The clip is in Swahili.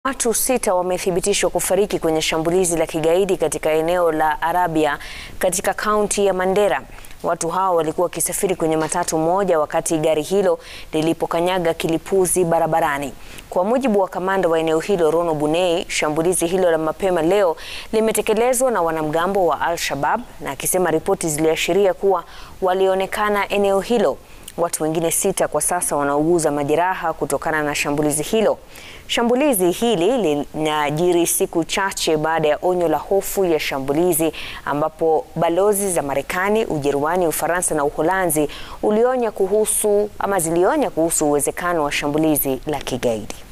Watu sita wamethibitishwa kufariki kwenye shambulizi la kigaidi katika eneo la Arabia katika kaunti ya Mandera. Watu hao walikuwa wakisafiri kwenye matatu moja wakati gari hilo lilipokanyaga kilipuzi barabarani. Kwa mujibu wa kamanda wa eneo hilo Rono Bunei, shambulizi hilo la mapema leo limetekelezwa na wanamgambo wa Al-Shabaab na akisema ripoti ziliashiria kuwa walionekana eneo hilo. Watu wengine sita kwa sasa wanauguza majeraha kutokana na shambulizi hilo. Shambulizi hili linajiri siku chache baada ya onyo la hofu ya shambulizi ambapo balozi za Marekani, Ujerumani, Ufaransa na Uholanzi ulionya kuhusu ama zilionya kuhusu uwezekano wa shambulizi la kigaidi.